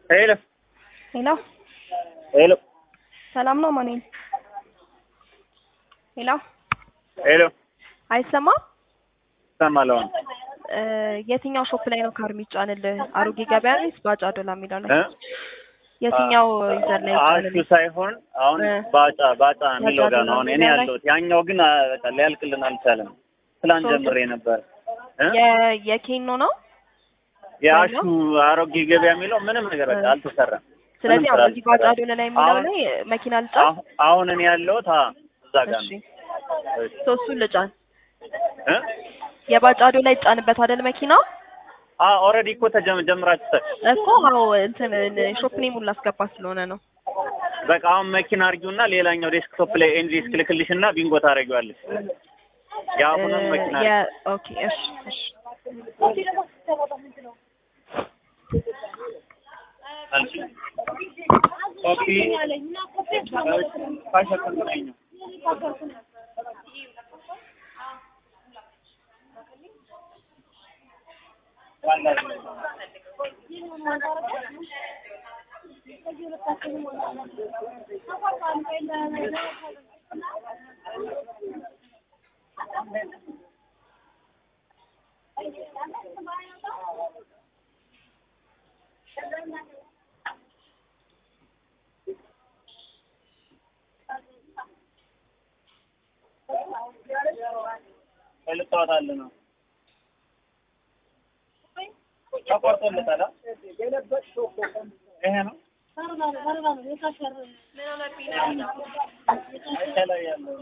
ሄሎ ሄሎ ሄሎ ሰላም ነው ማኑኤል? ሄሎ ሄሎ አይሰማም? እሰማለሁ። አሁን እ የትኛው ሾፕ ላይ ነው ካር የሚጫንልህ? አሮጌ ገበያ ወይስ ባጫ ዶላ የሚለው ላይ? እ የትኛው ዩዘር ላይ አሹ ይጫንልህ? ሳይሆን አሁን እ ባጫ ባጫ የሚለው ጋር ዶላ ነው አሁን እኔ የሚለው ላይ? ያለሁት። ያኛው ግን አ፣ በቃ ሊያልቅልን አልቻለም። ትላንት ሶ- ጀምሬ ነበር እ የ- የኬኖ ነው። የአሹ አሮጌ ገበያ የሚለው ምንም ነገር በቃ እ አልተሰራም። ስለዚህ ምንም አሁን ስራ እዚህ ባጫ አልተሰራም። ዶላ ላይ የሚለው አሁን ላይ መኪና ልጫን። አሁ- አሁን እኔ ያለሁት አ እዛ ጋር እሺ ነው። እሺ። ሶስቱን ልጫን። እ የባጫ ዶላ ይጫንበት አይደል መኪናው? አ ኦልሬዲ እኮ ተጀም ጀምራችሁ እኮ አዎ እንትን ሾፕ ኔሙን ላስገባ ስለሆነ ነው። በቃ አሁን መኪና አርጊውና ሌላኛው ዴስክቶፕ ላይ ኤንጂስ ክልክልሽና ቢንጎ ታደርጊዋለሽ። የአሁኑን መኪና አርጊው። የ- ኦኬ እሺ እሺ ኮፒ ካሸከርከኝ ነው ልታወጣልህ ነው። ተቆርጦለታል። አ? ይሄ ነው ከላይ ያለው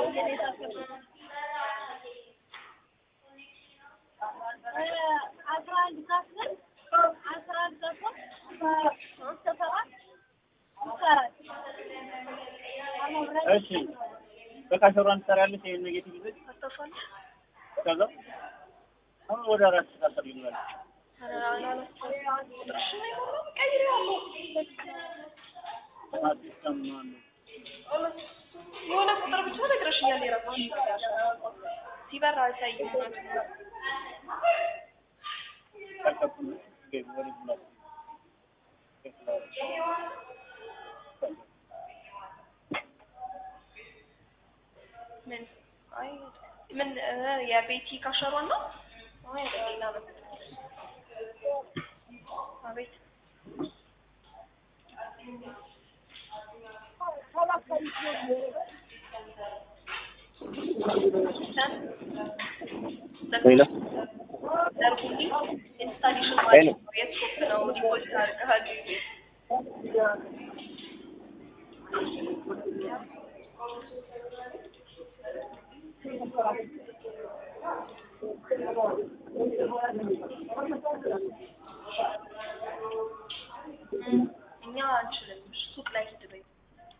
እሺ በቃ ሸሯን ትሰሪያለሽ። ይሄን ኔጌቲቭ ይዘሽ ከዛ አሁን ወደ አራት ተሳሰር ይላል የሆነ ቁጥር ብቻ ነግረሽኛል። የራስሽ ሲበራ አይታይም። ምን አይ ምን እ የቤቲ ካሸሯን ነው? አይ ሌላ ነው። አቤት ሄሎ ዘርጉልኝ ኢንስታሌሽን ሄሎ ማለት ነው። የት ሾፕ ነው ዲፖዚት አድርገሃል? እኛ አንችልም